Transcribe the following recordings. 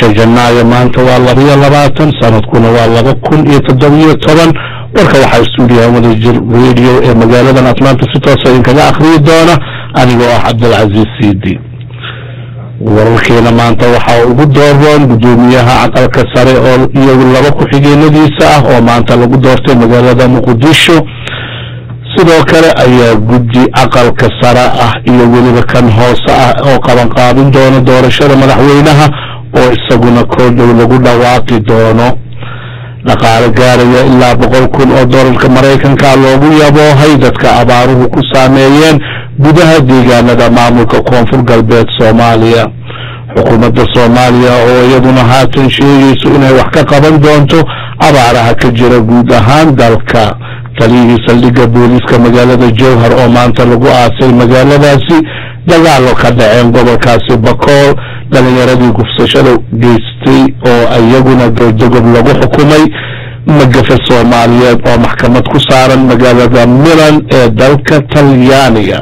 bisha janaayo maanta waa labiyo labaatan sanadkuna waa laba kun iyo toddobiyo toban warka waxaa stuudiyaha wadajir radio ee magaaladan atlanta si toosa idinkaga akhriyi doona anigoo ah cabdilcaziiz cidi wararkeena maanta waxaa ugu dooroon guddoomiyaha aqalka sare oo iyagu laba ku-xigeenadiisa ah oo maanta lagu doortay magaalada muqdisho sidoo kale ayaa guddi aqalka sare ah iyo weliba kan hoose ah oo qabanqaabin doono doorashada madaxweynaha oo isaguna koodhow lagu dhawaaqi doono dhaqaale gaaraya ilaa boqol kun oo doolarka maraykanka loogu yaboohay dadka abaaruhu ku saameeyeen gudaha deegaanada maamulka koonfur galbeed soomaaliya xukuumadda soomaaliya oo iyaduna haatan sheegayso inay wax ka qaban doonto abaaraha ka jira guud ahaan dalka taliyihii saldhigga booliiska magaalada jowhar oo maanta lagu aasay magaaladaasi dagaalo ka dhaceen gobolkaasi bakool dhalinyaradii gufsashada geystay oo iyaguna dodogob lagu xukumay magafe soomaaliyeed oo maxkamad ku saaran magaalada milan ee dalka talyaaniga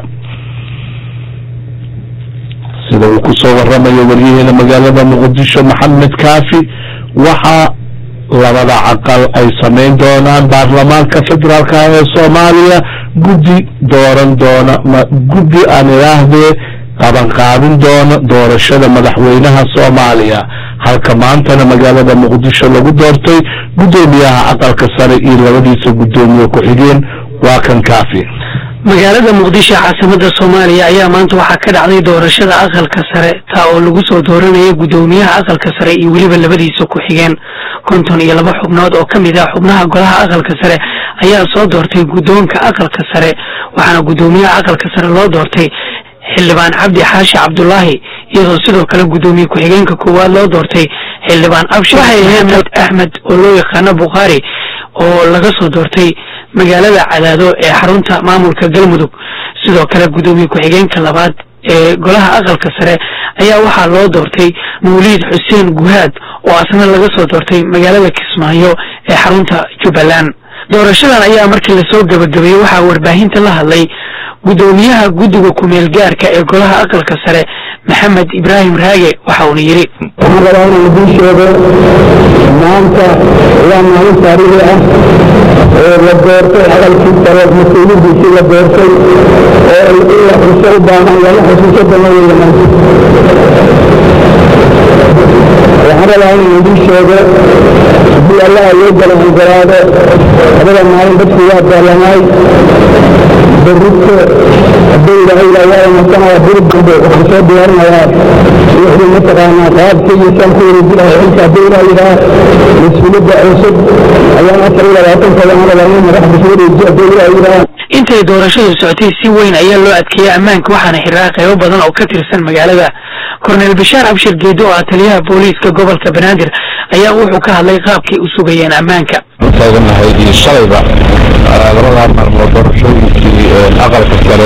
sida uu kusoo waramayo waryaheena magaalada muqdisho maxamed kaafi waxaa labada caqal ay samayn doonaan baarlamaanka federaalka ee soomaaliya guddi dooran doona guddi aan idhaahdee qabanqaabin doona doorashada madaxweynaha soomaaliya halka maantana magaalada muqdisho lagu doortay guddoomiyaha aqalka sare iyo labadiisa guddoomiye ku-xigeen waa kan kaafi magaalada muqdisho caasimada soomaaliya ayaa maanta waxaa ka dhacday doorashada aqalka sare taa oo lagu soo dooranaya guddoomiyaha aqalka sare iyo weliba labadiisa ku-xigeen konton iyo laba xubnood oo ka mid ah xubnaha golaha aqalka sare ayaa soo doortay guddoonka aqalka sare waxaana guddoomiyaha aqalka sare loo doortay xildhibaan cabdi xaashi cabdulaahi iyadoo sidoo kale guddoomiye ku-xigeenka koowaad loo doortay xildhibaan abshir maxamed axmed oo loo yaqaano bukhaari oo laga soo doortay magaalada cadaado ee xarunta maamulka galmudug sidoo kale guddoomiye ku-xigeenka labaad ee golaha aqalka sare ayaa waxaa loo doortay mawliid xuseen guhaad oo asna laga soo doortay magaalada kismaayo ee xarunta jubbaland doorashadan ayaa markii lasoo gabagabeeyey waxaa warbaahinta la hadlay guddoomiyaha guddiga ku-meel gaarka ee golaha aqalka sare maxamed ibraahim raage waxa uuna yidhi waxaan rabaa inaan idiin sheego maanta waa maalin taariikhi ah oo la doortay aqalkii sare mas-uulidiisii la doortay oo in la xuso u baahan lala xusuuso damaweya maanta waxaan rabaa inaan idiin sheego haddii allaha loo gala ogolaado labada maalin dadku waa daalamaay berrito hadduu ilaahay ilaayaa masanaya biri dambe waxaan soo diyaarinayaa wixii mataqaanaa qaabkii iyo saanku wareejinahay xilka hadduu ilaah yidhaah mas-uuliyadda cusub ayaan afar iyo labaatanka waxaan rabaa in madaxda soo wareejiyo hadduu ilaah yidhaah intay doorashadu socotay si weyn ayaa loo adkeeyey ammaanka waxaana xiraa qaybo badan oo ka tirsan magaalada korneel bashaar abshir geedo oo ah taliyaha booliiska gobolka banaadir ayaa wuxuu ka hadlay qaabkay u sugayeen ammaanka taaganahay iyo shalayba labadaa maalmood doorashooyinkii aqalka sare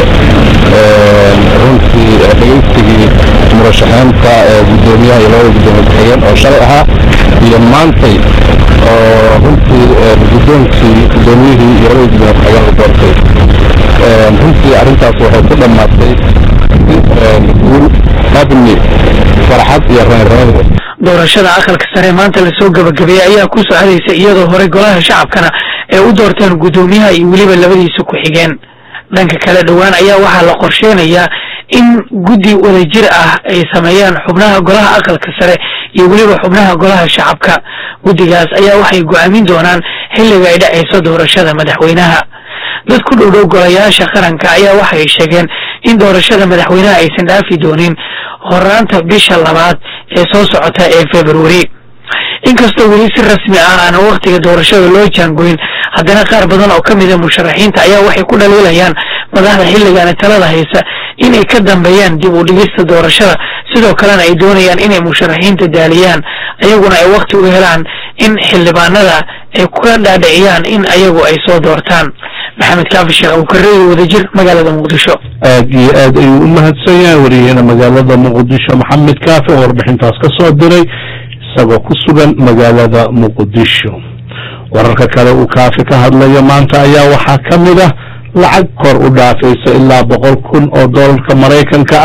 runtii dhegaysigii murashaxeynta guddoomiyaha iyo labada guddoomiye ku-xigeen oo shalay ahaa iyo maantay oo runtii guddoonkii guddoomiyihii iyo labada guddoomiye ku-xigeen la doortay runtii arrintaas waxay ku dhammaatay guul abni farxad iyo reynreyn doorashada aqalka sare maanta lasoo gabagabeeyey ayaa ku socdaysa iyadoo horey golaha shacabkana ay u doorteen guddoomiyaha iyo weliba labadiisa ku-xigeen dhanka kale dhowaan ayaa waxaa la qorsheynayaa in guddi wadajir ah ay sameeyaan xubnaha golaha aqalka sare iyo weliba xubnaha golaha shacabka guddigaas ayaa waxay go-aamin doonaan xilliga ay dhacayso doorashada madaxweynaha dad ku dhowdhow golayaasha qaranka ayaa waxay sheegeen in doorashada madaxweynaha aysan dhaafi doonin horaanta bisha labaad ee soo socota ee februari inkastoo weli si rasmi ah aan wakhtiga doorashada loo jaangoyn haddana qaar badan oo ka mida musharaxiinta ayaa waxay ku dhaliilayaan madaxda xilligaani talada haysa inay ka dambeeyaan dib u dhigista doorashada sidoo kalena ay doonayaan inay musharaxiinta daaliyaan ayaguna ay wakhti u helaan in xildhibaanada ay ka dhaadhiciyaan in ayagu ay soo doortaan maxamed kaafi sheekh abukareyo wadajir magaalada muqdisho aad iyo aad ayuu u mahadsan yahay wariyaheena magaalada muqdisho maxamed kaafi oo warbixintaas ka soo diray isagoo ku sugan magaalada muqdisho wararka kale uu kaafi ka hadlayo maanta ayaa waxaa ka mid ah lacag kor u dhaafaysa ilaa boqol kun oo doolarka maraykanka ah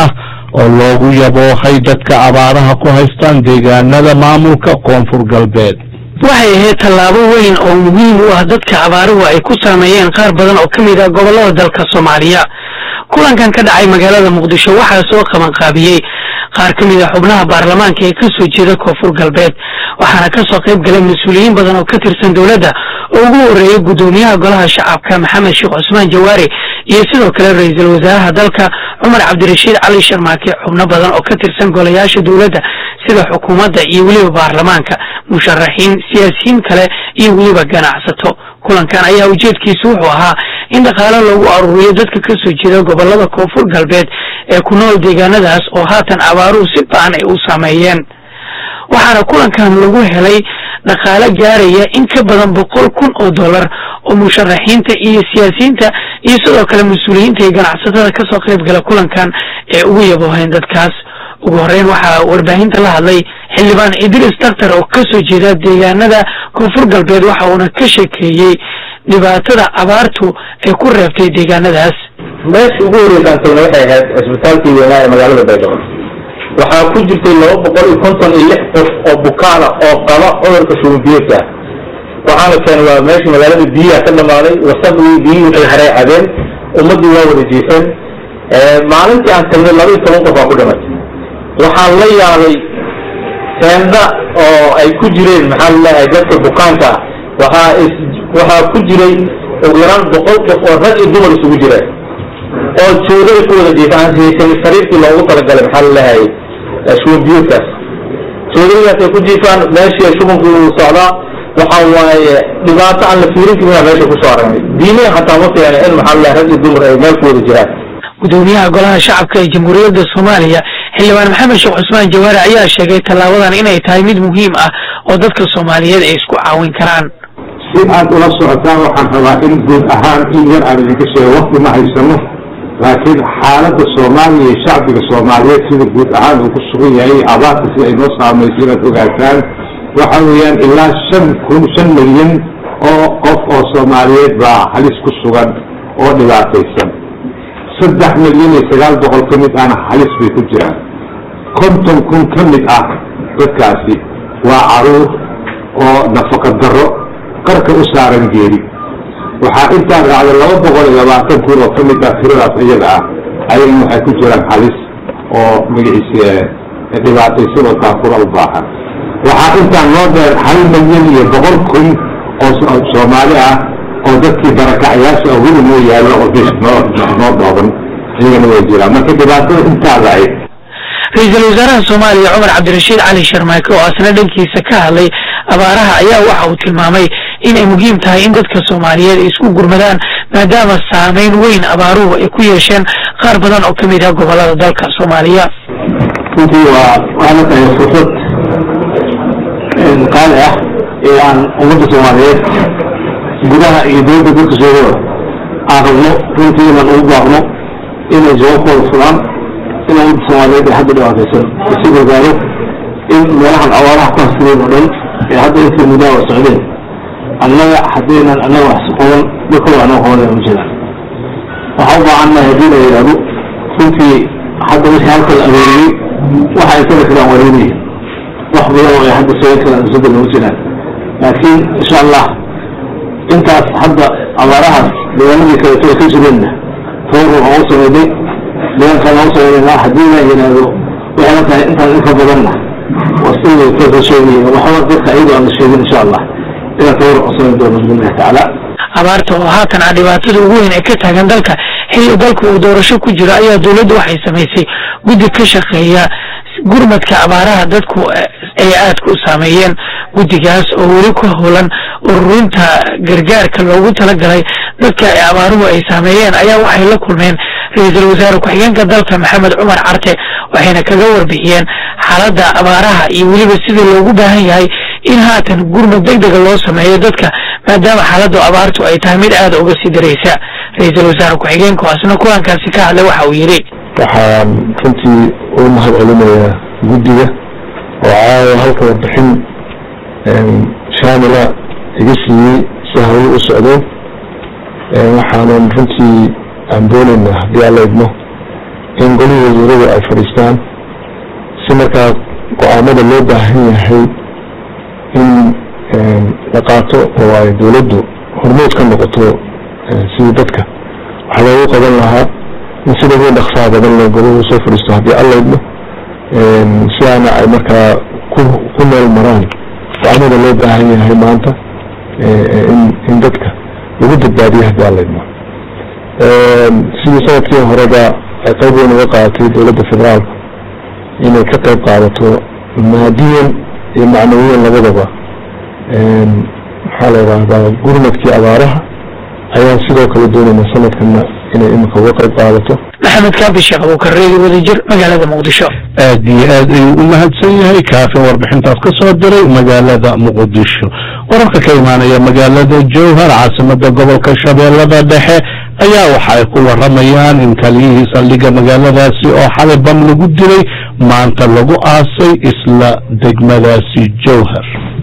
oo loogu yaboohay dadka abaaraha ku haystaan deegaanada maamulka koonfur galbeed waxay ahayd tallaabo weyn oo muhiim u ah dadka abaaruhu ay ku saameeyeen qaar badan oo ka mid ah gobollada dalka soomaaliya kulankan ka dhacay magaalada muqdisho waxaa soo qabanqaabiyey qaar ka mid a xubnaha baarlamaanka ee kasoo jeeda koonfur galbeed waxaana kasoo qayb galay mas-uuliyiin badan oo ka tirsan dowladda oo ugu horeeyay guddoomiyaha golaha shacabka maxamed sheekh cusmaan jawaari iyo sidoo kale ra-iisul wasaaraha dalka cumar cabdirashiid cali sharmaake xubno badan oo ka tirsan golayaasha dowladda sida xukuumadda iyo weliba baarlamaanka musharaxiin siyaasiyiin kale iyo weliba ganacsato kulankan ayaa ujeedkiisu wuxuu ahaa in dhaqaale loogu aruuriyo dadka kasoo jeeda gobolada koonfur galbeed ee ku nool deegaanadaas oo haatan abaaruhu si ba-an ay u saameeyeen waxaana kulankan lagu helay dhaqaale gaaraya in ka badan boqol kun oo dollar oo musharaxiinta iyo siyaasiyiinta iyo sidoo kale mas-uuliyiinta iyo ganacsatada kasoo qayb gala kulankan ee ugu yabooheen dadkaas ugu horeyn waxaa warbaahinta la hadlay xildhibaan idris daktar oo kasoo jeeda deegaanada koonfur galbeed waxa uuna ka sheekeeyey dhibaatada abaartu ay ku reebtay deegaanadaas meesha ugu horreysaan tagna waxay ahayd cisbitaalkii weynaa ee magaalada baydhabo waxaa ku jirtay laba boqol iyo konton iyo lix qof oo bukaana oo qaba cudurka shubanbiyoodka waxaana keenay waa meesha magaalada biyaha ka dhamaaday wasaqdii biyihii waxay haray cadeen ummaddii waa wada jiifeen maalintii aan tagnay laba iyo toban qof aa ku dhimatay waxaan la yaabay teenda oo ay ku jireen maxaa laleeyahay dadka bukaanka ah waxaa is waxaa ku jiray ugu yaraan boqol qof oo rag iyo dumar isugu jireen oo joogada ku wada jiifa aan haysan sariirtii loogu talagalay maxaa laleeyahay shuban biyuudkaas joogadaas ay ku jiifaan meeshii shubanku uu socdaa waxa waaye dhibaato aan la fiirin karin meesha kusoo aragnay diinihi xataa ma fiicna in maxaa laleeyahay rag iyo dumar ay meel ku wada jiraan gudoomiyaha golaha shacabka ee jamhuuriyadda soomaaliya xildhibaan maxamed sheekh cusmaan jawaari ayaa sheegay tallaabadan inay tahay mid muhiim ah oo dadka soomaaliyeed ay isku caawin karaan si aad ula socotaan waxaan rabaa in guud ahaan in yar aan idinka sheego wakti ma haysano laakiin xaaladda soomaaliya iyo shacbiga soomaaliyeed sida guud ahaan uu ku sugan yahay abaarta sida ay noo saamayso inaad ogaataan waxa weeyaan ilaa shan kun shan milyan oo qof oo soomaaliyeed baa halis ku sugan oo dhibaataysan saddex milyan iyo sagaal boqol ka mid ahna halis bay ku jiraan konton kun ka mid ah dadkaasi waa caruur oo nafaqa darro qarka u saaran geeri waxaa intaa raacda laba boqol iyo labaatan kun oo ka mid ah tiradaas iyaga ah ayagana waxay ku jiraan halis oo magaciisa dhibaataysan oo taakura u baahan waxaa intaa noo dheer hal milyan iyo boqol kun oo soomaali ah oo dadkii barakacyaasha oo weli noo yaallo oo bish noo noo dhooban iyagana way jiraan marka dhibaatada intaa lahayd ra-iisul wasaaraha soomaaliya cumar cabdirashiid cali sharmaake oo asna dhankiisa ka hadlay abaaraha ayaa waxa uu tilmaamay inay muhiim tahay in dadka soomaaliyeed ay isku gurmadaan maadaama saameyn weyn abaaruhu ay ku yeesheen qaar badan oo ka mid ah gobolada dalka soomaaliya runtii waa waana tahay fursad qaali ah ee aan ummadda soomaaliyeed gudaha iyo dowladda dalka soogada aan rabno runtii inaan ugu baaqno inay jawaabkooda furaan in ummadda soomaaliyeed ee hadda dhibaataysan isi gargaaro in meelahan awaaraha ku hastireen oo dhan ee hadda intii muddaa oo socdeen annaga haddaynan annaga wax qaban dadkooda annaga qabanaya ma jiraan waxaa u baahannahay haddii la yidhaahdo runtii hadda wixii halka la arooriyey waxa ay kala filaan wareynaya wax badan oo ay hadda sooyin karaan isbedel ma jiraan laakiin insha allah intaas hadda abaarahaas deegaanadii kaleeto ay ka jireenna tawar waxaan u sameynay deegaankaan aan u sameynayna haddii la yidhaahdo waxay la tahay intaan inka badanna wasida kasa sheegaya waxba dadka iyadoo aan la sheegin insha allah inaan tawar u sameyn doono biidnillahi tacaala abaarta oo haatan ah dhibaatada ugu weyn ee ka taagan dalka xilli dalku uu doorasho ku jiro ayaa dowladdu waxay samaysay guddi ka shaqeeya gurmadka abaaraha dadku ay aadka u saameeyeen guddigaas oo weli ku howlan ururinta gargaarka loogu talagalay dadka ay abaaruhu ay saameeyeen ayaa waxay la kulmeen ra-iisul wasaare ku-xigeenka dalka maxamed cumar carte waxayna kaga warbixiyeen xaaladda abaaraha iyo weliba sidii loogu baahan yahay in haatan gurmad deg dega loo sameeyo dadka maadaama xaaladdu abaartu ay tahay mid aada uga sii daraysa ra-iisul wasaare ku-xigeenku asna kulankaasi ka hadlay waxa uu yidhi waxaan runtii u mahad celinayaa guddiga oo caawa halka warbixin shaamila iga siiyey si hawlo u socdeen waxaanan runtii aan doonaynaa haddii alla idmo in golihii wasiiradu ay fadhiistaan si markaa go-aamada loo baahan yahay in la qaato oo ay dowladdu hormood ka noqoto sidii dadka wax loogu qaban lahaa in sida ugu dhaksaha badan le golahu soo fadhiisto haddii allaydno si aana ay markaa ku meel maraan go-aamada loo baahan yahay maanta in dadka lagu badbaadiyo haddii allaydno sidii sanadkii horeba ay qayb weyn uga qaadatay dowladda federaalka inay ka qayb qaadato maadiyan iyo macnawiyan labadaba maxaa la yidhaahdaa gurmadkii abaaraha ayaan sidoo kale doonayna sanadkana inay imika uga qayb qaadato maxamed kaafi sheekh abuukareedi wadajir magaalada muqdisho aad iyo aad ayuu u mahadsan yahay kaafin warbixintaas ka soo diray magaalada muqdisho wararka ka imaanaya magaalada jowhar caasimada gobolka shabeellada dhexe ayaa waxa ay ku waramayaan in kaliyihii saldhigga magaaladaasi oo xalay bam lagu dilay maanta lagu aasay isla degmadaasi jowhar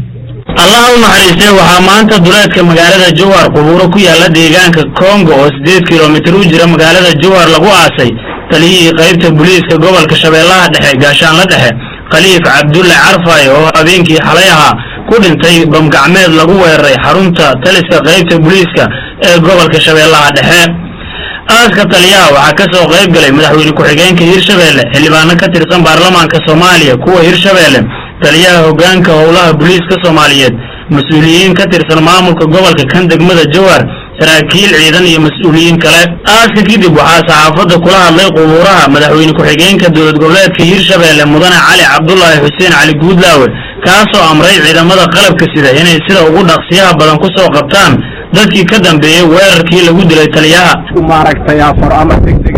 allaha u naxariistay waxaa maanta duleedka magaalada jowhar qubuuro ku yaala deegaanka kongo oo siddeed kilomitir u jira magaalada jowhar lagu aasay taliyihii qaybta booliiska gobolka shabeellaha dhexe gaashaanla dhexe khaliif cabdulle carfay oo habeenkii xalay ahaa ku dhintay bamgacmeed lagu weeraray xarunta taliska qaybta booliiska ee gobolka shabeellaha dhexe aaska taliyaha waxaa ka soo qayb galay madaxweyne ku-xigeenka hirshabeelle xildhibaano ka tirsan baarlamaanka soomaaliya kuwa hirshabeelle taliyaha hoggaanka howlaha booliiska soomaaliyeed mas-uuliyiin ka tirsan maamulka gobolka kan degmada jowhar saraakiil ciidan iyo mas-uuliyiin kale aaska kadib waxaa saxaafadda kula hadlay qubuuraha madaxweyne ku-xigeenka dowlad goboleedka hirshabeelle mudane cali cabdulaahi xuseen cali guudlaawe kaasoo amray ciidamada qalabka sida inay sida ugu dhaqsiyaha badan ku soo qabtaan dadkii ka dambeeyey weerarkii lagu dilay taliyaha maaragtay afar ama degdega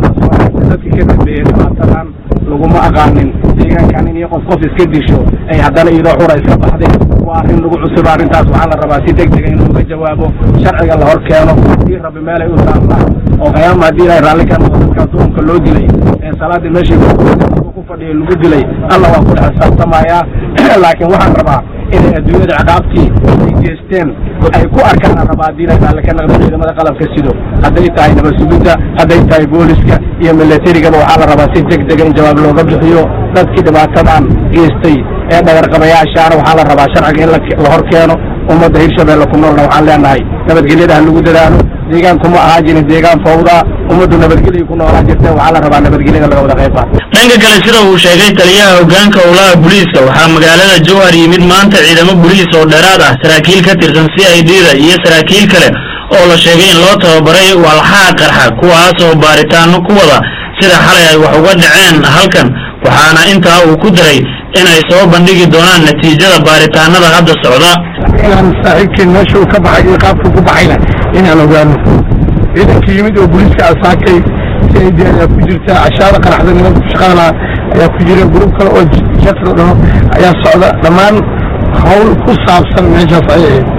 dadkii ka dambeeyey dhibaatadan laguma aqaanin deegaankan in iyo qof qof iska disho ay haddana iyadoo xura iska baxday waa arrin lagu cusub arrintaas waxaa la rabaa si degdega in looga jawaabo sharciga la hor keeno hadii rabbi meelay u taallaa oo qiyaama haddii ilahay raalli ka noqo dadkaas duumka loo dilay ee salaadii meeshii ku fadhiyay lagu dilay alla waa ku dhex xisaabtamayaa laakiin waxaan rabaa inay adduunyada ciqaabtii ay geesteen ay ku arkaan aan rabaa haddii ilahay raalli ka noqdo ciidamada qalabka sido hadday tahay nabad sugidda hadday tahay booliska iyo milatarigaba waxaa la rabaa si degdega in jawaab looga bixiyo dadkii dhibaatadan geestay ee dhagarqabayaashaana waxaa la rabaa sharciga in la hor keeno ummadda hirshabeelle ku noolna waxaan leenahay nabadgelyada ha lagu dadaalo deegaanku ma ahaa jirin deegaan fawdaa ummaddu nabadgelya ku noolaa jirteen waxaa la rabaa nabadgelyada laga wada qayb qaato dhanka kale sida uu sheegay taliyaha hoggaanka howlaha booliiska waxaa magaalada jowhar yimid maanta ciidamo booliis oo dheeraad ah saraakiil ka tirsan c i d da iyo saraakiil kale oo la sheegay in loo tababaray walxaha qarxa kuwaasoo baaritaano ku wada sida xalay ay wax uga dhaceen halkan waxaana intaa uu ku daray inay soo bandhigi doonaan natiijada baaritaanada hadda socda inaan saaxiibkeen meesha uu ka baxay iyo qaabka ku baxayna inaan ogaano ciidanka yimid oo booliiska asaakay si ay dee ayaa ku jirta cashaada qaraxda nimanka shaqaala ayaa ku jira gruub kale oo jatro dhaho ayaa socda dhammaan hawl ku saabsan meeshaas ayay ahayd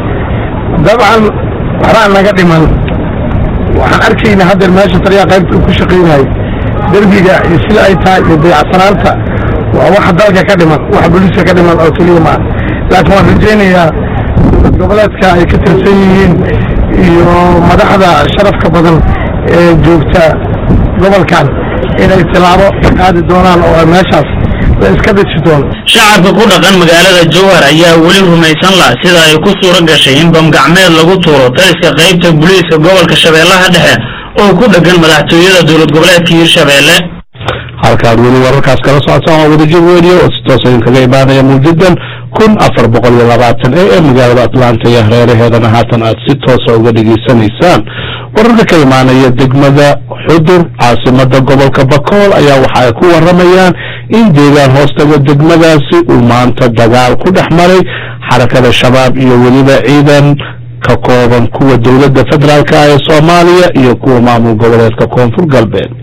dabcan waxbaa naga dhiman waxaan arkaynaa haddeer meesha taliyaa qaybta uu ku shaqaynayo derbiga iyo sida ay tahay iyo dayacsanaanta waa waxa dalka ka dhiman waxa booliiska ka dhiman oo keliya maa laakiin waan rajaynayaa dowlad goboleedka ay ka tirsan yihiin iyo madaxda sharafka badan ee joogta gobolkan inay tilaabo qaadi doonaan oo ay meeshaas la iska dhisi doono shacabka ku dhaqan magaalada jowhar ayaa weli rumaysan lah sida ay ku suuro gashay in bamgacmeed lagu tuuro taliska qaybta booliiska gobolka shabeellaha dhexe oo ku dhegan madaxtooyada dowlad goboleedka hirshabeelle halkaad weli wararkaas kala socotaan waa wadajir radio oo si toos idinkaga imaanaya muujadan kun afar boqol iyo labaatan ee ee magaalada atlanta iyo hareeraheedana haatan aad si toosa uga dhegaysanaysaan wararka ka imaanaya degmada xudur caasimada gobolka bakool ayaa waxa ay ku waramayaan in deegaan hoostaga degmadaasi uu maanta dagaal ku dhex maray xarakada shabaab iyo weliba ciidan ka kooban kuwa dowladda federaalka ee soomaaliya iyo kuwa maamul goboleedka koonfur galbeed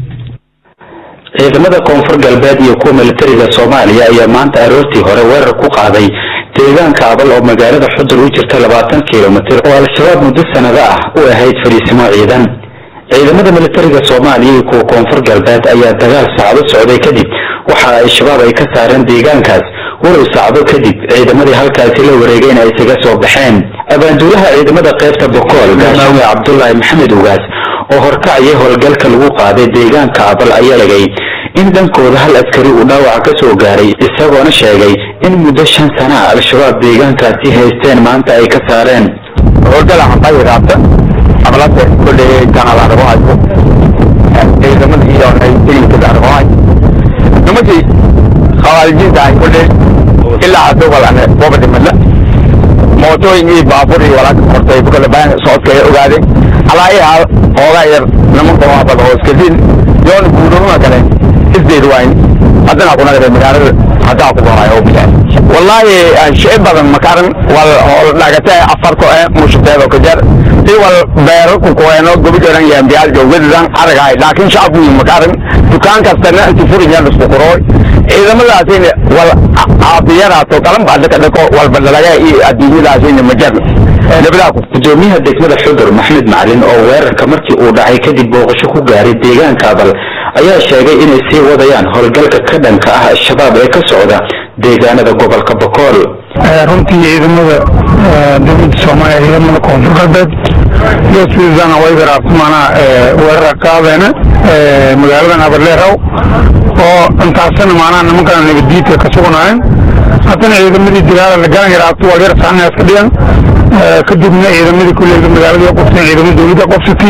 ciidamada koonfur galbeed iyo kuwa militariga soomaaliya ayaa maanta aroortii hore weerar ku qaaday deegaanka abal oo magaalada xudur u jirta labaatan kilomitir oo al-shabaab muddo sanado ah u ahayd fadhiisimo ciidan ciidamada militariga soomaaliya iyo kuwa koonfur galbeed ayaa dagaal saacado socday kadib waxa ay shabaab ay ka saareen deegaankaas walow saacdo kadib ciidamadii halkaasi la wareegayna ay isaga soo baxeen abaanduulaha ciidamada qaybta bokool gaashawe cabdulaahi maxamed ugaas oo horkacaya howlgalka lagu qaaday deegaanka abal ayaa sheegay in dhankooda hal askari uu dhaawaca ka soo gaaray isagoona sheegay in muddo shan sana ah al-shabaab deegaankaasi haysteen maanta ay ka saareen howlgala xambay raabta ablada kulley kanal argohayo ciidamada iyo ciidankada argohay nimankii khawaarijinta ay kulley ilaa hadda walane waba dhimadla mootooyin iyo baabuur iyo walaaka kortay kule baan socodka ay ogaadeen alaa i haal hoogaa yar nimanka waa bada oo iskadiin yoona guudooma kale isdeed waayn haddana kunagare magaalada haddaa ku goray oo bilaay wallahi shay badan makaran wal hool dhagata afarko ee mushtaado ka jar i wal beero ku koeno gobi doran yaan biyaal joogadidan aragay laakiin shacabku makaran dukaan kastana inti furin yaan isku qorooy ciidamadaasina wal caafiyadaato kalan baa dhaka dhako walba dhalaga iyo adduunyadaasina ma jarna gudoomiyaha degmada xudur maxmed macalin oo weerarka markii uu dhacay kadib booqasho ku gaaray deegaanka abal ayaa sheegay inay sii wadayaan howlgalka ka dhanka ah al-shabaab ee ka socda deegaanada gobolka bokool runtii ciidamada dowladda soomaaliya ciidamada koonfur galbeed iyo sidana way garaabsamaana weerara qaadeena magaaladan abarleerow oo intaasina maanaha nimankana nabaddiidka ka sugnaayeen haddana ciidamadii dagaala la garan yaraabto waa yar saxna iska dhigan kadibna ciidamadii kuleyga magaaladii qofteen ciidamada dowladda qofsatay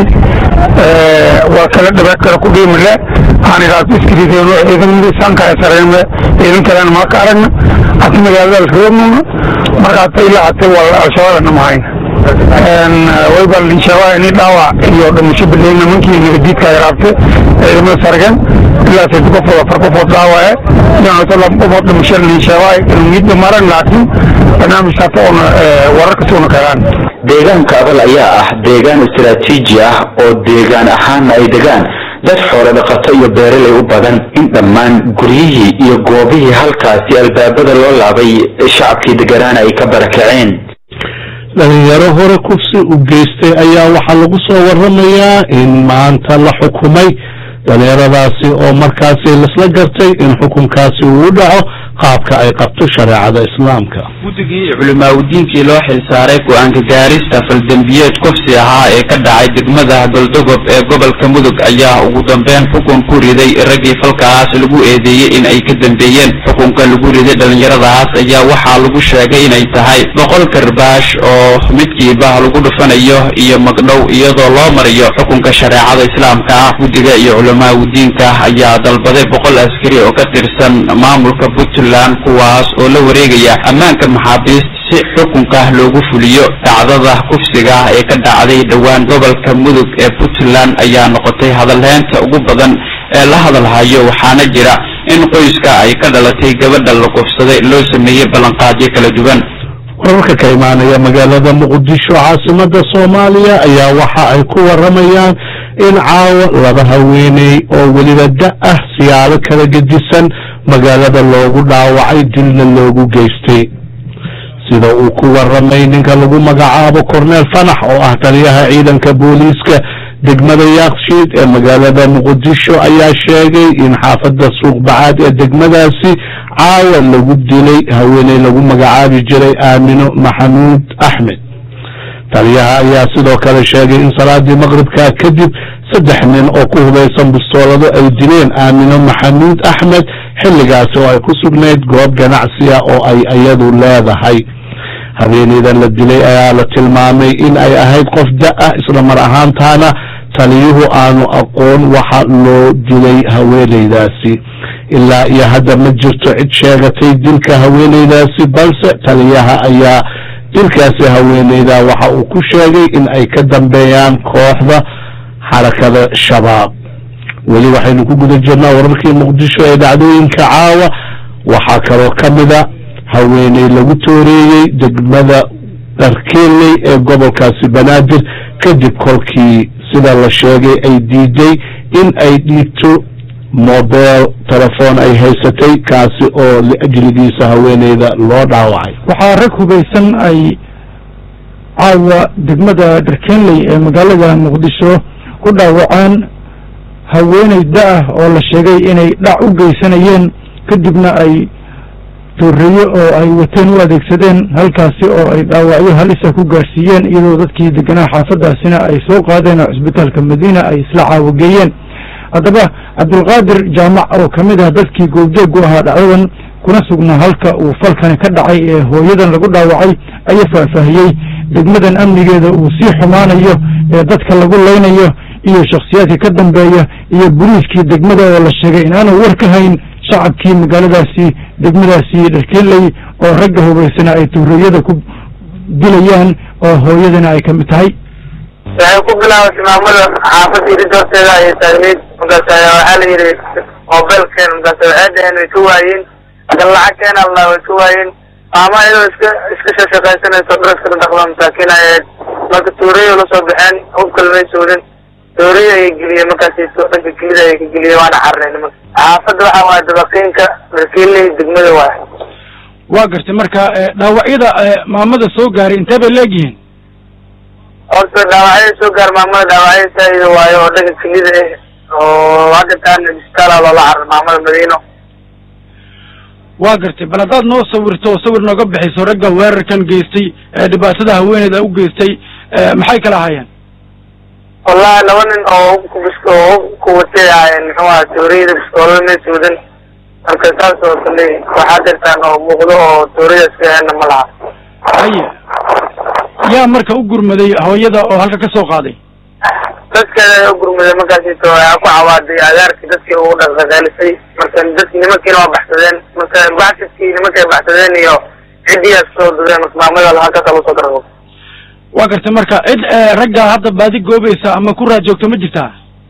waa kala dhabeed kale ku dhiimile aan iraabto iskiriideen oo ciidamadii sanka ay sareen ciidan kalena ma ka aragna hata magaalada alkaroobnuna marka hata ilaa hata waa al-shabaabna ma hayna wayba linshaabaa ini dhaawac iyo dhimasho bileyn nimankii nabadiidka ay raabtay ciidamada sargen ilaa saddex qofood afar qofood dhaawace iyo laba qofood dhimasho linshaabaa ilmiidba maran laakiin barnaamij hata oona wararka soona kagaan deegaanka abal ayaa ah deegaan istaraatiiji ah oo deegaan ahaanna ay degaan dad xoolo dhaqato iyo beeraley u badan in dhammaan guryihii iyo goobihii halkaasi albaabada loo laabay shacabkii deganaana ay ka barakaceen dhalinyaro hore kufsi u geystay ayaa waxaa lagu soo waramayaa in maanta la xukumay dhalinyaradaasi oo markaasi laisla gartay in xukunkaasi uu dhaco qaabka ay qabto shareecada islaamka guddigii culimaawidiinkii loo xilsaaray go-aanka gaarista faldembiyeed kufsi ahaa ee ka dhacay degmada goldogob ee gobolka mudug ayaa ugu dambeyn xukun ku riday raggii falkaas lagu eedeeyey in ay ka dambeeyeen xukunka lagu riday dhalinyaradaas ayaa waxaa lagu sheegay inay tahay boqol karbaash oo midkiiba lagu dhufanayo iyo magdhow iyadoo loo marayo xukunka shareecada islaamka ah guddiga iyo culimaawidiinka ayaa dalbaday boqol askari oo ka tirsan maamulka puntland kuwaas oo la wareegaya ammaanka maxaabiist si xukunka loogu fuliyo dhacdada kufsiga ee ka dhacday dhowaan gobolka mudug ee puntland ayaa noqotay hadalheynta ugu badan ee la hadalhayo waxaana jira in qoyska ay ka dhalatay gabadha la kufsaday loo sameeyey ballanqaadyo kala duwan wararka ka imaanaya magaalada muqdisho caasimada soomaaliya ayaa waxa ay ku waramayaan in caawa laba haweeney oo weliba da ah siyaalo kala gedisan magaalada loogu dhaawacay dilna loogu geystay sida uu ku waramay ninka lagu magacaabo corneel fanax oo ah taliyaha ciidanka booliiska degmada yaakshiid ee magaalada muqdisho ayaa sheegay in xaafadda suuq bacaad ee degmadaasi caawa lagu dilay haweeney lagu magacaabi jiray aamino maxamuud axmed taliyaha ayaa sidoo kale sheegay in salaadii maqribka kadib saddex nin oo ku hubaysan bistoolado ay dileen aamino maxamuud axmed xilligaasi oo ay ku sugnayd goob ganacsiya oo ay iyadu leedahay habeeneydan la dilay ayaa la tilmaamay in ay ahayd qof da-ah isla mar ahaantaana taliyuhu aanu aqoon waxa loo dilay haweeneydaasi ilaa iyo hadda ma jirto cid sheegatay dilka haweeneydaasi balse taliyaha ayaa dilkaasi haweeneyda waxa uu ku sheegay in ay ka dambeeyaan kooxda xarakada shabaab weli waxaynu ku guda jirnaa wararkii muqdisho ee dhacdooyinka caawa waxaa kaloo ka mida haweeney lagu tooreeyey degmada dharkeeley ee gobolkaasi banaadir kadib kolkii sida la sheegay ay diiday in ay dhiibto mobel telefoon ay haysatay kaasi oo liajligiisa haweeneyda loo dhaawacay waxaa rag hubaysan ay caawa degmada dharkeenley ee magaalada muqdisho ku dhaawaceen haweeney da-ah oo la sheegay inay dhac u geysanayeen kadibna ay tooreeye oo ay wateen u adeegsadeen halkaasi oo ay dhaawacyo halisa ku gaarsiiyeen iyadoo dadkii deganaa xaafadaasina ay soo qaadeen oo cisbitaalka madiina ay isla caawageeyeen haddaba cabdulqaadir jaamac oo ka mid ah dadkii goobjoogu ahaa dhacdadan kuna sugnaa halka uu falkani ka dhacay ee hooyadan lagu dhaawacay ayaa faahfaahiyey degmadan amnigeeda uu sii xumaanayo ee dadka lagu leynayo iyo shakhsiyaadka ka dambeeya iyo boliiskii degmada oo la sheegay inaanu war ka hayn shacabkii magaaladaasi degmadaasi dharkeley oo ragga hubaysana ay tuuriyada ku dilayaan oo hooyadana ay ka mid tahay waxay ku bilaabatay maamada xaafadda irid horteeda ayay taagneyd markaas ayaa waxaa la yidhi mobilkeen markaas waxay dhaheen way ka waayeen kan lacagkeena allah way ka waayeen maama iyadoo iska iska shaqaysanayso draska dhaqda masaakiin ayayd marka tuuriyo la soo baxeen hub kalmay soodin tuuriyo ayay geliyeen markaas dhanka gelida ayay ka geliyeen waana carnay nimanka xaafadda waxaa waaye dabaqiinka dharkiiley degmada waay waa gartay marka dhaawacyada maamada soo gaaray intee bay leegyihiin horta dhaawacyada soo gaar maamada dhaawacyada saaido waayo oo dhanka kelida ah oo hadda taan isbitaala loola carar maamada madiino waa gartay bal haddaad noo sawirto oo sawir nooga bixiso ragga weerarkan geystay ee dhibaatada haweeneyda u geystay maxay kala ahaayeen wallahi laba nin oo hubka bisk oo hubka watay ahaayeen muxuu aha tooriyada biskoolada may suudan marka saas oo kale waxaa jirtaan oo muuqdo oo tooriyada iska heenna ma laha haye yaa marka u gurmaday hooyada oo halka ka soo qaaday dadkeeda ayaa u gurmaday markaasito waxaa ku cawaaday agaarkii dadkii ugu dhaqdhaqaalisay marka dadki nimankiina waa baxsadeen marka baxsadkii nimankay baxsadeen iyo ciddiyaas soo dudeen marka maamada halkaas lagu soo darabo waa gartay marka cid ragga hadda baadi goobaysa ama ku raajoogto ma jirtaa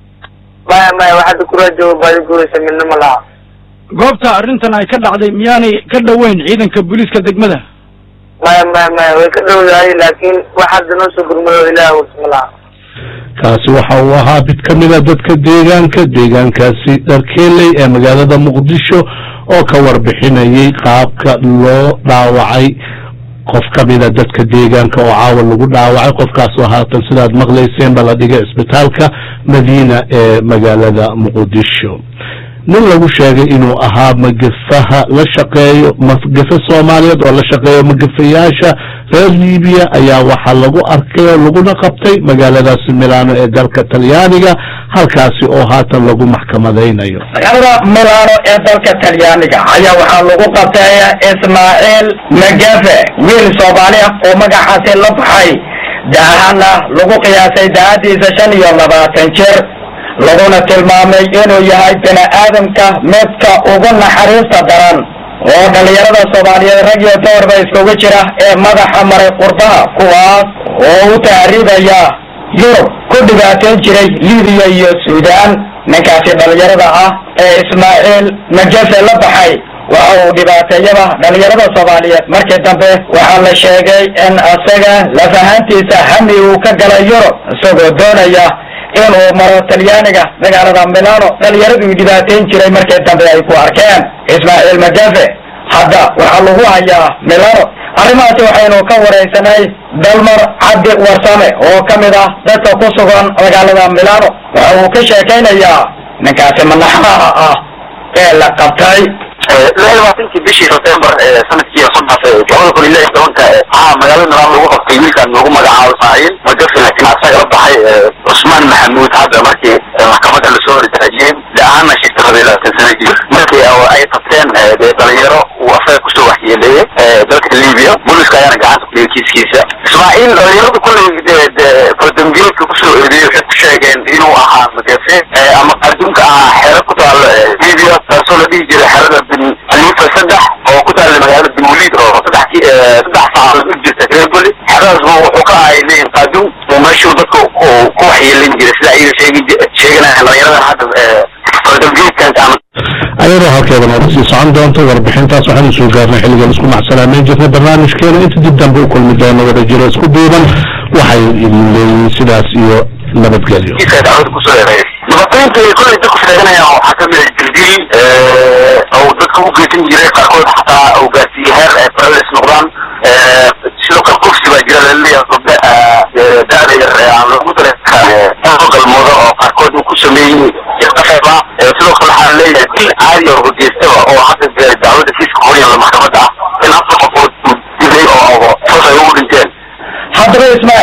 maya maya wax hadda ku raajooga baadi goobaysa midna ma laha goobta arrintan ay ka dhacday miyaanay ka dhoweyn ciidanka booliiska degmada maya maya maya way ka dhowdahay laakiin wax hadda noo soo gurmado ilaah wursa ma laha kaasi waxa uu ahaa mid ka mid a dadka deegaanka deegaankaasi dharkeeley ee magaalada muqdisho oo ka warbixinayay qaabka loo dhaawacay qof ka mida dadka deegaanka oo caawa lagu dhaawacay qofkaasoo haatan sidaad maqlayseen ba la dhigay isbitaalka madiina ee magaalada muqdisho nin lagu sheegay inuu ahaa magafaha la shaqeeyo magafe soomaaliyeed oo la shaqeeyo magafayaasha reer libiya ayaa waxaa lagu arkay oo laguna qabtay magaaladaasi milano ee dalka talyaaniga halkaasi oo haatan lagu maxkamadaynayo magaalada milano ee dalka talyaaniga ayaa waxaa lagu qabtay ismaaciil magafe wiil soomaali ah oo magacaasi la baxay daahana lagu qiyaasay daahadiisa shan iyo labaatan jir laguna tilmaamay inuu yahay bini aadamka midka ugu naxariista daran oo dhallinyarada soomaaliyeed rag iyo doorba iskugu jira ee madaxa maray qurbaha kuwaas oo u tahriibaya yurub ku dhibaateyn jiray libiya iyo suudaan ninkaasi dhallinyarada ah ee ismaaciil majafe la baxay waxa uu dhibaateeyaba dhallinyarada soomaaliyeed markii dambe waxaa la sheegay in isaga lafahantiisa hami uu ka galay yurub isagoo doonaya inuu maro talyaaniga magaalada milano dhallinyaraduu dhibaateyn jiray markii dambe ay ku arkeen ismaaciil magafe hadda waxaa lagu hayaa milano arrimahaasi waxaynu ka waraysanay dalmar cabdi warsame oo ka mid ah dadka ku sugan magaalada milano waxa uu ka sheekaynayaa ninkaasi manaxaha ah ee la qabtay labaatankii bishii sebtembar ee sanadkii soo dhaafay labada kun iyo lix tobanka waxaa magaalada milaan lagu qabtay wiilkan lagu magacaabo ismaaciil magafe laakiin asaga la baxay cusmaan maxamuud hadda markii maxkamadda lasoo hortaajiyey de-aana shirka raba labaatan sana jir markii ay qabteen dee dhalinyaro uu asaga kusoo waxyeeleeyey dalka libiya booliska ayaana gacanta ku dhigay kiiskiisa ismaaciil dhalinyaradu kulley dee dee fardambiyeedka kusoo eedeeyey waxay ku sheegeen inuu ahaa magafe ama adduunka ahaa xeero ku taalo libiya taasoo la dhihi jiray xerada bin alifa saddex oo ku taalla magaalada bin waliid oo saddex ki saddex saacadood u jirta reeboli xeradaasba wuxuu ka ahay leeyin qaaduum oo meeshuu dadka ku waxyeelin jiray sida ayaga sheegi sheeganaya dhalinyaradan hadda fardambiyeedkan ama ayadoo halkeeda nooga sii socon doonto warbixintaas waxaanu soo gaarnay xilligan isku macsalaameyn jirnay barnaamijkeena inta dib dambe u kulmi doono wada jiro isku duuban waxay idin leeyihiin sidaas iyo nabadgelyo dhibaatooyinka ay kolley dadku sheeganayaan waxaa kamid ah jirdil oo dadka u geysan jiray qaarkood xataa uu gaarsiiyey heer ay paralis noqdaan sidoo kale kufsi baa jira laleeyahay gabdhe da-da yar ee aan lagu dareeoo galmoodo oo qaarkood uu ku sameeyey qafeba sidoo kale waxaa leeyahay dil caadi oo geystaba oo hadda dacwada kiiska horiyan maxkamadda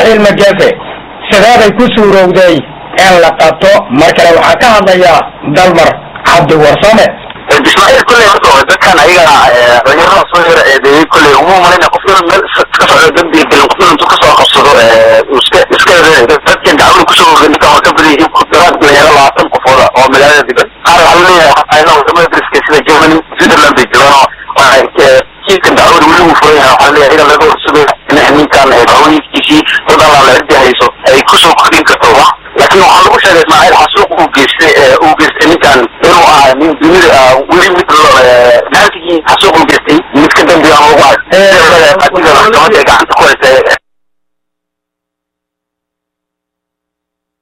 ismaaciil magafe sideeday ku suurowday in la qabto mar kale waxaa ka hadlaya dalmar cabdi warsame ismaaciil kulley horta dadkan ayaga dhalinyarada soo yara eedeeyey kulley uma malayna qof yar meel iska socdo dambi gelin qof intuu kasoo qabsado iska iska dadkan dacwada kusoo oga ninkan waa ka badan yihiin daraad dhalinyaro labaatan qofooda oo magaalada diban qaar waxaa laleeyahay xataa wadamada dariska sida germany switzerland bay jiraan oo kiiskan dacwada weli uu furan yahay waxaa laleeyahay iyaga laga horsado in ninkan dacwadiiskiisii dad alla la ciddi hayso ay kusoo kordhin karto wax laakiin waxaa lagu sheegay ismaaciil xasuuq uu geystay uu geystay ninkan inuu ahaa nin dunida weli mid naasigii xasuuq uu geystay mid ka dambeeya aan lagu arag adiga maxkamadda ay gacanta ku haysay